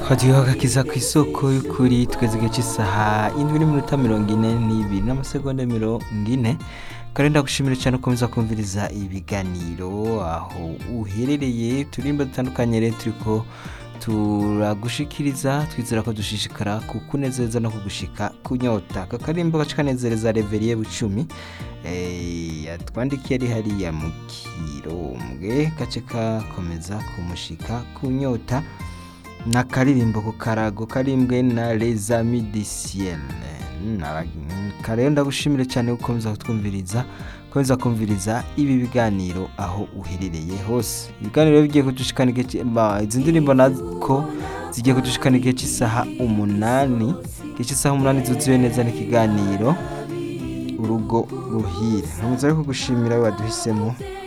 twagiriwe agakiza ku isoko y'ukuri tweze igihe cy'isaha indwi n'iminota mirongo ine n'ibiri n'amasegonda mirongo ine kandi ndagushimira cyane ukomeza kumviriza ibiganiro aho uherereye turimba dutandukanye rero turiko turagushikiriza twizera ko dushishikara kukunezeza no kugushika kunyota aka karimbo gace kanezereza reveriye bucumi eh, yatwandikiye ari hariya mu kirombwe gace kakomeza kumushika kunyota n'akaririmbo ku karago karimbwe na les amis du ciel Na- kare ndagushimire cyane gukomeza kutwumviriza komeza kumviriza ibi biganiro aho uherereye hose ibiganiro bigiye kudushikana igihe ci- ba- izi ndirimbo nako zigiye kudushikana igihe cy'isaha umunani igihe cy'isaha umunani zuzuye neza n'ikiganiro urugo ruhire nkomeza ariko gushimira we waduhisemo